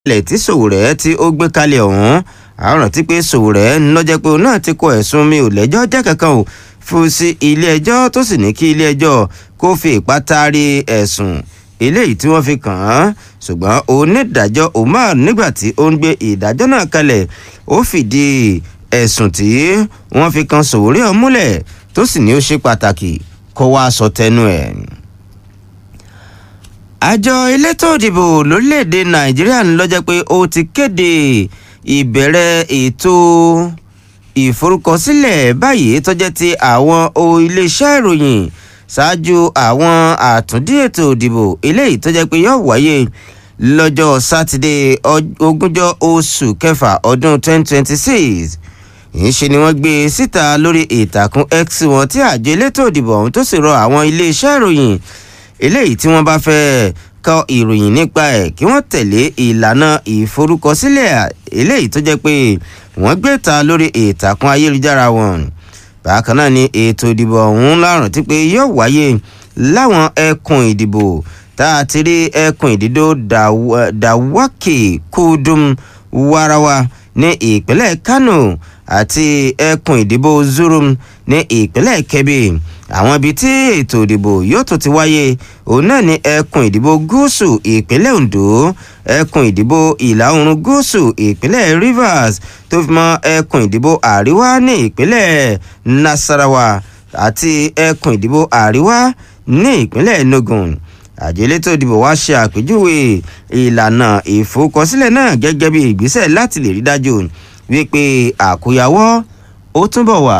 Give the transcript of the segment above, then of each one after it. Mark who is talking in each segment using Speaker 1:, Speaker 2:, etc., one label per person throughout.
Speaker 1: ilẹ̀ tí Sowore tí ó gbé kalẹ̀ ọ̀hún àwọn rántí pé Sowore ńlọ́jẹ́ pé òun náà ti kọ ẹ̀sùn mi ò lẹ́jọ́ jẹ́ kankan o fún sí ilé ẹjọ́ tó sì ní kí ilé ẹjọ́ kó fi ipá taari ẹ̀sùn eléyìí tí wọ́n fi kàn án ṣùgbọ́n onídàájọ́ Umar nígbà tí ó ń gbé ìdájọ́ náà kalẹ̀ ó fìdí ẹ̀sùn tí wọ́n fi kan Sowore ọ̀hún múlẹ̀ tó sì ní ó ṣe pàtàkì kó wá sọ tẹnu ẹ̀. àjọ elétò ìdìbò lórílẹ̀‐èdè Nàìjíríà ń lọ́jọ́ pé ó ti kéde ìbẹ̀rẹ̀ ètò ìforúkọsílẹ̀ báyìí tó jẹ́ ti àwọn iléeṣẹ́ ìròyìn ṣáájú àwọn àtúndí ètò ìdìbò eléyìí tó jẹ́ pé yóò wáyé lọ́jọ́ sátidé ogúnjọ́ oṣù kẹfà ọdún 2026 ìṣe ni wọ́n gbé síta lórí ìtàkùn X wọn tí àjọ elétò ìdìbò ọ̀hún tó sì rọ àwọn iléeṣẹ́ ìròyìn eléyìí tí wọ́n bá fẹ́ kọ ìròyìn nípa ẹ̀ kí wọ́n tẹ̀lé ìlànà ìforúkọsílẹ̀ eléyìí tó jẹ́ pé wọ́n gbé ta lórí ìtàkùn ayélujára wọn bákan náà ni ètò ìdìbò ọ̀hún lárùn tí pé yóò wáyé láwọn ẹkùn ìdìbò tá a ti rí ẹkùn ìdìdó dàwákì kúdùm warawa ní ìpínlẹ̀ Kano àti ẹkùn ìdìbò Zurum ní ìpínlẹ̀ Kebbi àwọn ibi tí ètò ìdìbò yóò tó ti wáyé òun náà ní ẹkùn ìdìbò gúúsù ìpínlẹ̀ Ondo ẹkùn ìdìbò ìlà oòrùn gúúsù ìpínlẹ̀ Rivers tó fi mọ́ ẹkùn ìdìbò àríwá ní ìpínlẹ̀ Nasarawa àti ẹkùn ìdìbò àríwá ní ìpínlẹ̀ Enugu àjọ elétò ìdìbò wá ṣe àpèjúwe ìlànà ìforúkọsílẹ̀ náà gẹ́gẹ́ bí ìgbésẹ̀ láti lè rí dájú wípé àkóyawọ́ ó túnbọ̀ wà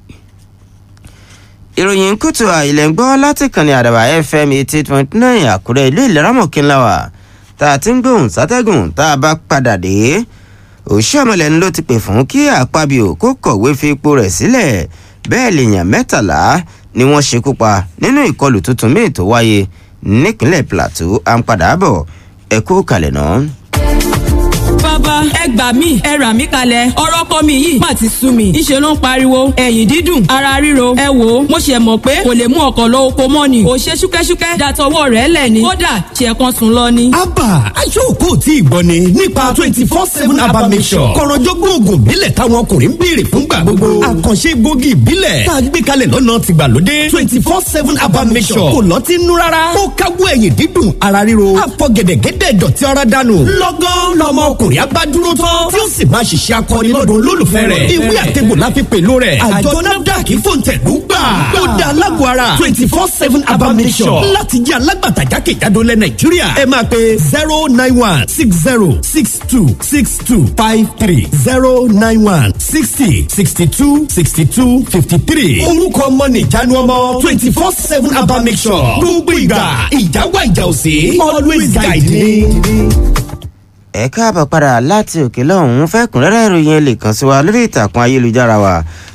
Speaker 1: ìròyìn kùtù àìlẹ̀ ń gbọ́ láti kànnì àdàbà fm eighty eight point nine àkúrẹ́ ìlú ìlẹ́rọ̀mọ̀kínláwà tá a ti ń gbóhùn sátẹ́gùn tá a bá padà dé òṣìṣẹ́mọlẹ̀ ló ti pè fún kí àpábíò kó kọ̀wé fi ipò rẹ̀ sílẹ̀ bẹ́ẹ̀ lèèyàn mẹ́tàlá ni wọ́n ṣekú pa nínú ìkọlù tuntun míì tó wáyé nípínlẹ̀ plateau à ń padà bọ̀ ẹ kú kalẹ̀ náà
Speaker 2: bàbá ẹ gbà mí ẹ rà mí kalẹ̀ ọ̀rọ̀ kọ́ mi yìí má ti sú mi ìṣe ló ń pariwo ẹ̀yìn dídùn ara ríro ẹ wò ó mo ṣe mọ̀ pé kò lè mú ọkọ̀ lọ oko mọ́ ni ò ṣe ṣúkẹ́ṣúkẹ́ dàtọwọ́ rẹ̀ lẹ̀ ni kódà ṣe kan sùn lọ ni.
Speaker 3: abba aṣọ́kò tí ì gbọ́ ni nípa twenty four seven abba mission kọ̀rọ̀jọ́gbọ́n oògùn ìbílẹ̀ táwọn ọkùnrin ń béèrè fún gbà gbogbo àkànṣe gbòógì ìbílẹ̀ tá a gbé kalẹ̀ lọ́nà tìgbàlódé twenty four seven abba mission kò lọ́ ti nú rárá ó káwọ́ ẹ̀yìn dídùn ara ríro àfọ̀gẹ̀dẹ̀gẹ̀dẹ̀ dọ̀tí ara dànù lọ́gán lọ́mọ ọkùnrin abádúró tán tí ó sì máa ṣiṣẹ́ akọni lọ́dún olólùfẹ́ rẹ̀ ìwé àtẹ̀bò la fi pèlò rẹ̀ àjọ nafdac fòǹtẹ̀lú gbà ó da alágbó ara twenty four seven abamisọ̀ láti jẹ́ alágbàtà jákèjádò lẹ̀ nàìjíríà ẹ máa pe zero nine one six zero six two six two five three zero nine one sixty sixty two sixty two fifty three orúkọ ọmọ nìjánu ọmọ twenty four seven abamisọ̀ gbogbo ìgbà ìjáwá ìjà òsè always guide me
Speaker 1: ẹ káàbọ̀ padà láti òkè lọ́hùn-ún fẹ́kùnrẹ́rẹ́ ìròyìn ẹ lè kàn sí wa lórí ìtàkùn ayélujára wa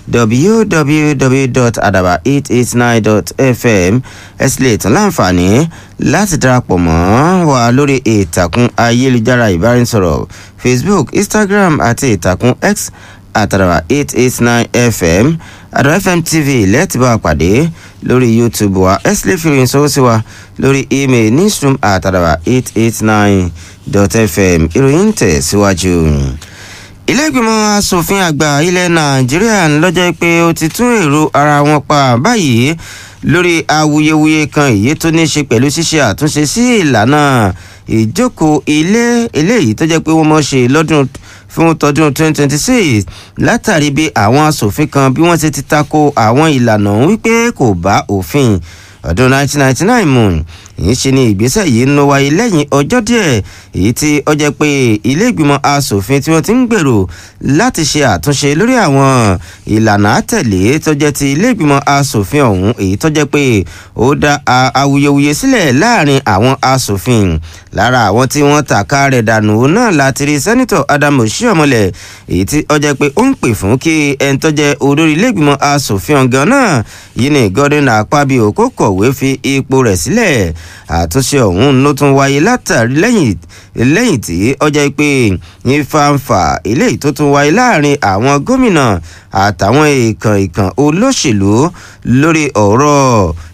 Speaker 1: www.adaba889.fm ẹ sì lè tún láǹfààní láti darapọ̀ mọ́ wa lórí ìtàkùn ayélujára ìbáraẹnisọ̀rọ̀ facebook instagram àti ìtàkùn x àtàràwà 889fm àdàwà fm tv lẹ́ẹ̀tì bá wa pàdé lórí youtube wa ẹ sì lè fi ìròyìn sọ́wọ́ sí wa lórí email newsroom àtàràwà 889 fm ìròyìn tẹ̀ síwájú. ilé-ìgbìmọ̀ asòfin àgbà ilẹ̀ nàìjíríà lọ́jọ́ pé ó ti tún èrò ara wọn pa báyìí lórí awuyewuye kan èyí tó ní í ṣe pẹ̀lú ṣíṣe àtúnṣe sí ìlànà ìjókòó ilé eléyìí tó jẹ́ pé wọ́n mọ̀ ṣe lọ́dún fún tọdún 2026 látàrí bí àwọn asòfin kan bí wọ́n ṣe ti tako àwọn ìlànà wípé kò bá òfin ọdún 1999 mu èyí ṣe ni ìgbésẹ̀ yìí ń lọ wáyé lẹ́yìn ọjọ́ díẹ̀ èyí tí ó jẹ́ pé ilé ìgbìmọ̀ asòfin tí wọ́n ti ń gbèrò láti ṣe àtúnṣe lórí àwọn ìlànà àtẹ̀lé tó jẹ́ ti ilé ìgbìmọ̀ asòfin ọ̀hún èyí tó jẹ́ pé ó dá awuyewuye sílẹ̀ láàrin àwọn asòfin lára àwọn tí wọ́n tàka rẹ̀ dànù náà láti rí sẹ́nitọ̀ Adamu Oshiomhole èyí tí ó jẹ́ pé ó ń pè fún kí ẹni tó jẹ́ olórí ilé ìgbìmọ̀ asòfin ọ̀gán náà yìí ní Godwin Akpabio kó kọ̀wé fi ipò rẹ̀ sílẹ̀ àtúnṣe ọ̀hún ló tún wáyé látàrí lẹ́yìn lẹ́yìn tí ọjọ́ pé ìfàǹfà eléyìí tó tún wáyé láàrin àwọn gómìnà àtàwọn ìkàn ìkàn olóṣèlú lórí ọ̀rọ̀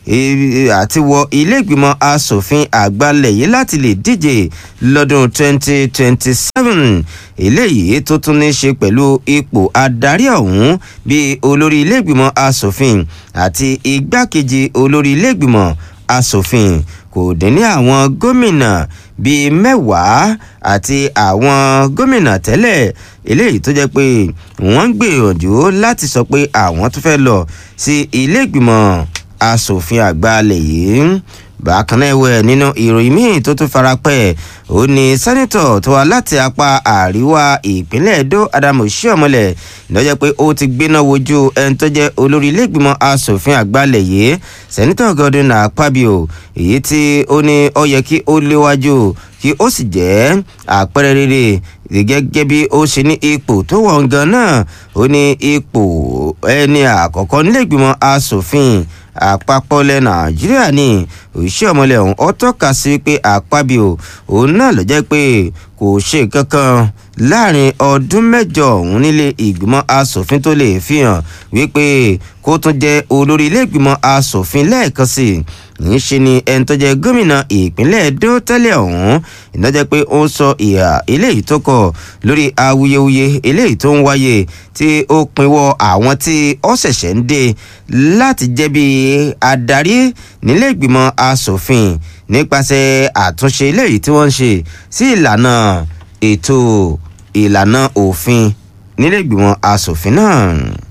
Speaker 1: àti wọ ilé ìgbìmọ̀ asòfin àgbàlẹ̀ yìí láti lè díje lọ́dún 2027 eléyìí tó tún ní ṣe pẹ̀lú ipò adarí ọ̀hún bíi olórí ilé ìgbìmọ̀ asòfin àti igbákejì olórí ilé ìgbìmọ̀ asòfin kò dín ní àwọn gómìnà bíi mẹ́wàá àti àwọn gómìnà tẹ́lẹ̀ eléyìí tó jẹ́ pé wọ́n ń gbìyànjú láti sọ pé àwọn tó fẹ́ lọ sí ilé ìgbìmọ̀ asòfin àgbà alẹ̀ yìí bákan náà ẹwẹ nínú ìròyìn míì tó tún farapẹ́ ó ní sẹ́nitọ̀ tó wá láti apá àríwá ìpínlẹ̀ èdò adamu ṣíọmọlẹ̀ lọ́jọ́ pé ó ti gbéná wojú ẹni tó jẹ́ olórí iléègbìmọ̀ asòfin àgbàlẹ̀ yìí sẹ́nitọ̀ godwin akpabio èyí tí ó ní ó yẹ kí ó léwájú kí ó sì jẹ́ àpẹẹrẹ rere gẹ́gẹ́ bí ó ṣe ní ipò tó wọ̀n gan náà ó ní ipò ẹni àkọ́kọ́ nílẹ̀gbìmọ̀ asòfin àpapọ̀ ilẹ̀ nàìjíríà ní òṣìṣẹ́ ọmọlẹ̀ ọ̀hún ó tọ́ka sí pé àpábíò òun náà ló jẹ́ pé kò ṣe kankan láàrin ọdún mẹ́jọ ọ̀hún nílé ìgbìmọ̀ asòfin tó lè fi hàn wípé kó tún jẹ́ olórí ilé ìgbìmọ̀ asòfin lẹ́ẹ̀kan sí i ń ṣe ni ẹni tó jẹ gómìnà ìpínlẹ̀ èdò tẹ́lẹ̀ ọ̀hún ìnájẹ́ pé ó ń sọ ìhà eléyìí tó kọ lórí awuyewuye eléyìí tó ń wáyé tí ó pinwọ́ àwọn tí ó ṣẹ̀ṣẹ̀ ń dé láti jẹ́ bí adarí nílé ìgbìmọ̀ asòfin nípasẹ̀ àtúnṣe eléyìí tí wọ́n ń ṣe sí ìlànà ètò ìlànà òfin nílé ìgbìmọ̀ asòfin náà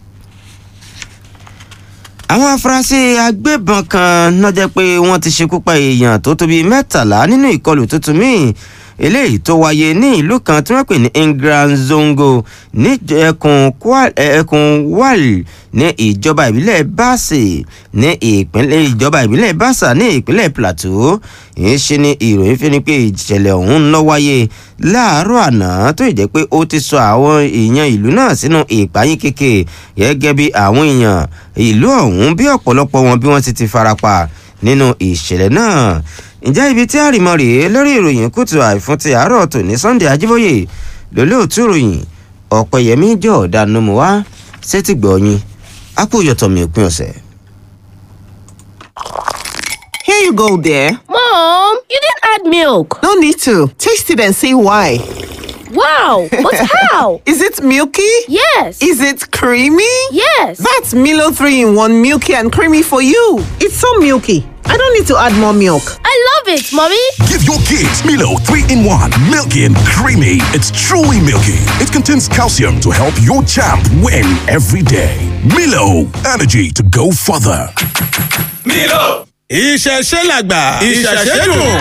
Speaker 1: àwọn afurasí agbébọn kan náà jẹ́ pé wọ́n ti ṣekú pa èèyàn tó tóbi mẹ́tàlá nínú ìkọlù tuntun míì eléyìí tó wáyé ní ìlú kan tí wọ́n pè ní ingranzongo ní ẹkùn wal ní ìjọba ìbílẹ̀ báàsì ní ìpínlẹ̀ ìjọba ìbílẹ̀ báàsà ní ìpínlẹ̀ plateau ìyẹn ṣe ni ìròyìn fi ni pé ìṣẹ̀lẹ̀ ọ̀hún ń lọ wáyé láàárọ̀ àná tó ìjẹ́ pé ó ti sọ àwọn èèyàn ìlú náà sínú ìpayín kéke gẹ́gẹ́ bí àwọn èèyàn ìlú ọ̀hún bí ọ̀pọ̀lọpọ̀ wọn bí wọ́n ti ti farapa nínú ìṣẹ̀lẹ̀ náà ǹjẹ́ ibi tí àrìmọ́ rèé lórí ìròyìn kùtù àìfún ti àárọ̀ tò ní sunday ajíbóyè lólóòtú ìròyìn ọ̀pẹ̀yẹmí jọ̀ọ́dá nomu wá sétí gbọ̀ọ́yìn àpòyọ̀tọ̀ mi òpin ọ̀sẹ̀.
Speaker 4: Here you go, dear.
Speaker 5: Mom, you didn't add milk.
Speaker 4: No need to. Taste it and see why.
Speaker 5: Wow, but how?
Speaker 4: Is it milky?
Speaker 5: Yes.
Speaker 4: Is it creamy?
Speaker 5: Yes.
Speaker 4: That's Milo 3 in 1 milky and creamy for you. It's so milky. I don't need to add more milk.
Speaker 5: I love it, Mommy.
Speaker 6: Give your kids Milo 3 in 1, milky and creamy. It's truly milky. It contains calcium to help your champ win every day. Milo, energy to go further.
Speaker 7: Milo. ìṣẹ̀ṣẹ̀ làgbà ìṣẹ̀ṣẹ̀ dùn.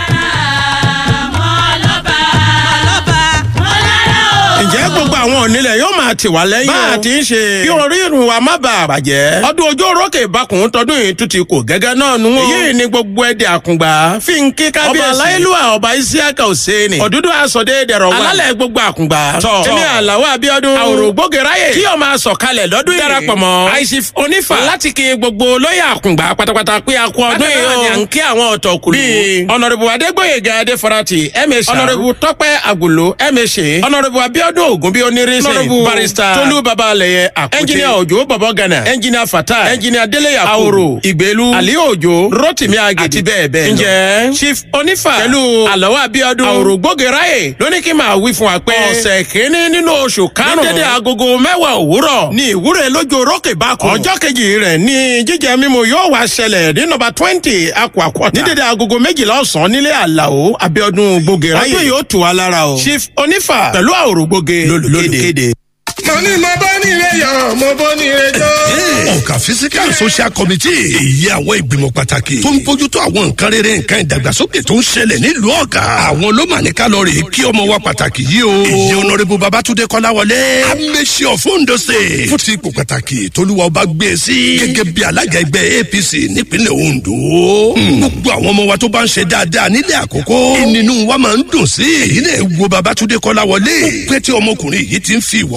Speaker 7: ǹjẹ́ gbogbo àwọn onílẹ̀ yóò máa tì wá lẹ́yìn o. bá a ti ń ṣe. kí orí irun wa má bàa bàjẹ́. ọdún ojú orókè ìbákùn tọdún yìí tún ti kò gẹ́gẹ́ náà nù. èyí ni gbogbo ẹ̀dẹ̀ àkùngbà fi ń kí kábíyèsí. ọba aláìlúwà ọba isiaka òsèèni. òdúdú asọ̀dé dẹ̀rọ̀ wá. alálẹ̀ gbogbo àkùngbà. tọ́ èmi àlàó abiodun. àwòrò gbógeráyè. kí o máa sọ̀kalẹ̀ lọ́dún yìí. darapọ̀ mọ́. aisif onífà. láti kí gbogbo lóyè àkùngbà pátápátá pé a kú ọdún yìí o. à ń kí àwọn ọ̀tọ̀ kùlù. bíi ọ̀nàrẹ́bù adégbòyèga adéfarati ẹ̀mẹ̀sà. ọ̀nàrẹ́bù tọ́pẹ́ àgùlò ẹ̀mẹ̀sẹ̀. ọ̀nàrẹ́bù abiodun ògùn bíi onírìnsẹ̀. ọ̀nàrẹ́bù barista tolú babalẹ̀yẹ àkùtì. ẹnjìnìà òjò bọ̀bọ̀ gana. ẹnjìnìà fata. ẹnjìnìà délé yakubu. àwòrò ìgbèlú. àlí òjò rotimi agi. àti bẹ́ẹ̀ bẹ́ẹ̀ lọ. ǹjẹ́ chief onífà. pẹ̀lú àlọ́wọ́ abiodun. àwòrò gbógeráyè lóní kí máa wí fún wa pé. ọ̀sẹ̀ kínní nínú oṣù karùn-ún. ní dédé agogo mẹ́wàá òwúrọ̀. ní ìwúre lójú orókè bákò. ọjọ́ kejì rẹ̀ ní jíjẹ mímu yóò wá ṣẹlẹ̀ ní nọmba twenty akwakọta. ní dédé agogo méjìlá ọ̀sán nílé àlàó abiodun gbógeráyè. ọdún yóò tù wá lára o. chief onífà pẹ̀lú àwòrò gbóge lólùkéde.
Speaker 8: mo ní mo bá nílé yọ mo bó nílé jó.
Speaker 9: ọ̀gá physical social committee èyí àwọn ìgbìmọ̀ pàtàkì tó ń bójútó àwọn nǹkan rere nǹkan ìdàgbàsókè tó ń ṣẹlẹ̀ nílùú ọ̀gá àwọn ló mà ní kálọ̀rì kí ọmọ wa pàtàkì yìí o. èyí ọ̀nàrẹ́bù babatunde kọ́láwọlé amẹ́sí ọ̀fọ́ǹdọ̀ ṣe fún ti ipò pàtàkì tolúwa ọba gbé e sí gẹ́gẹ́ bí alága ẹgbẹ́ apc nípínlẹ̀ ondo. gbogbo àwọn ọmọ wa tó bá ń ṣe dáadáa nílẹ̀ àkókò ìnínú wa máa ń dùn sí èyí náà wo babatunde kọ́láwọlé pé tí ọmọkùnrin yìí ti ń fi ìwà ọmọlúwàbí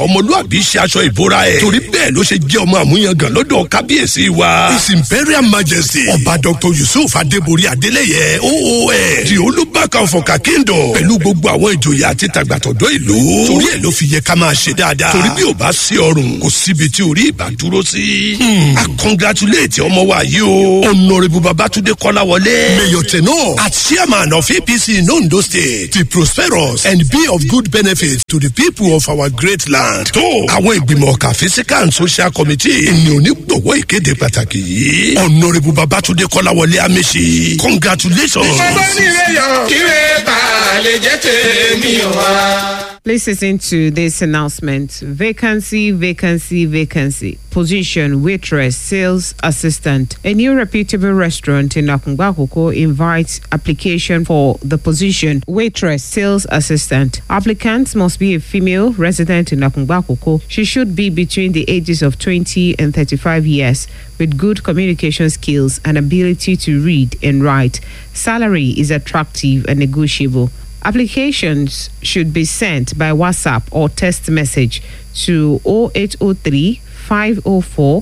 Speaker 9: àbí ṣe aṣọ ìbora ẹ̀ torí bẹ́ẹ̀ ló ṣe jẹ́ ọmọ àmúyangàn lọ́dọ̀ kábíyèsí wa his imperial majesty ọba dr yusuf adébórí adélẹ́yẹ oos di olùbákan fọkà kingdom pẹ̀lú gbogbo àwọn ìjòyè àti tàgbàtọ̀dọ̀ ìlú torí ẹ̀ ló fi yẹ ká máa ṣe dáadáa torí bí ò bá sí ọrùn kò síbi tí orí ìbá dúró sí. a congratulate ọmọ wa yìí o honourable babatunde kọ́láwọlé mayor tenor as chairman of apc in ondo state be prosperous and be of good benefit to the people of our great land. tó àwọn ìgbìmọ̀ ọ̀kà physical and social committee ni onígbọ̀wọ́ ìkéde pàtàkì yìí honourable babatunde kọ́láwọlé amesi congratulations.
Speaker 8: bàbá nílé yọ kíre bá a lè jẹ́ tèmi wá.
Speaker 4: Please listen to this announcement. Vacancy, vacancy, vacancy. Position waitress, sales assistant. A new reputable restaurant in Akungbakoko invites application for the position waitress, sales assistant. Applicants must be a female resident in Akungbakoko. She should be between the ages of 20 and 35 years with good communication skills and ability to read and write. Salary is attractive and negotiable. Applications should be sent by WhatsApp or text message to 0803 504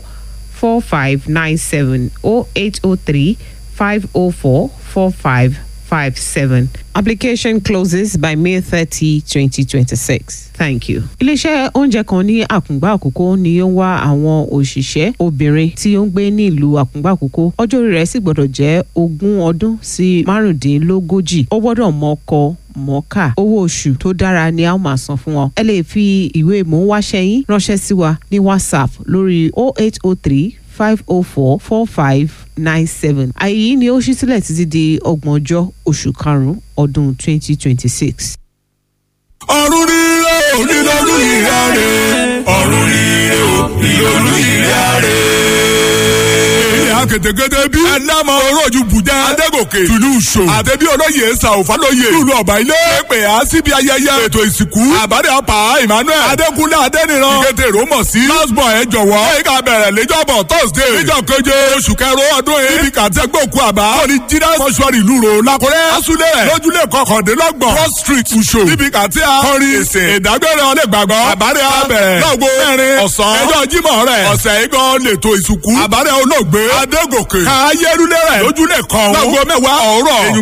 Speaker 4: 4597 0803 504 4557. Application closes by May 30, 2026. Thank you. Iléeṣẹ́ oúnjẹ kan ní Àkùngbá Àkókó ni ó ń wá àwọn òṣìṣẹ́ obìnrin tí ó ń gbé ní ìlú Àkùngbá Àkókó. Ọjọ́ orí rẹ̀ sì gbọ́dọ̀ jẹ́ ogún ọdún sí márùndínlógójì. Ó gbọ́dọ̀ mọ ọkọ mọ́kà owó oṣù tó dára ni a ó máa san fún wọn. ẹ lè fi ìwé mò-ń-wáṣẹ́ yín ránṣẹ́ sí wa ní whatsapp lórí 0803 504 4597. àyè yìí ni ó ṣí sílẹ̀ títí di ọgbọ̀njọ́ oṣù karùn-ún ọdún 2026.
Speaker 10: ọ̀run rírẹ̀ ò nílọ́lù ìyá rẹ̀ ọ̀run rírẹ̀ ò nílọ́lù ìyá rẹ̀ kètèkètè bí. ẹnàmọ orójú bùjá. adégòkè tùlù ṣò. àtẹ̀bí olóyè sàwùfà lóye. lùlù ọ̀bà ilé. pèpè á síbi ayẹyẹ. ètò ìsìnkú. àbádé apá emmanuel. adékúnlé adéníran. ìkété rómọ̀ sí. lásbọ̀ ẹ jọ̀wọ́. èyí ká bẹ̀rẹ̀ lẹ́jọ́bọ̀ thursday. níjọ́ keje oṣù kẹrò ọdún yìí. níbi kàtẹ́gbòkú àbá. kọ́ni jídá mọ́ṣúárì lúro. lakúrẹ́ asúlẹ̀. lójúlé kọkàndínlọ́gbọ̀n. cross street uṣo. níbi kàtí akọrin. èsè ìdágbére ọlẹ́ gbàgbọ́. àbádé abẹ̀rẹ̀. lọ́gbó mẹ́rin ọ̀sán. ẹjọ́ jímọ̀ rẹ̀. ọ̀sẹ̀ igan lètò ìsìnkú. àbádé olóògbé. adégòkè. káyérúlé rẹ̀ lójúlé kan. lọ́gbó mẹ́wàá ọ̀rọ̀.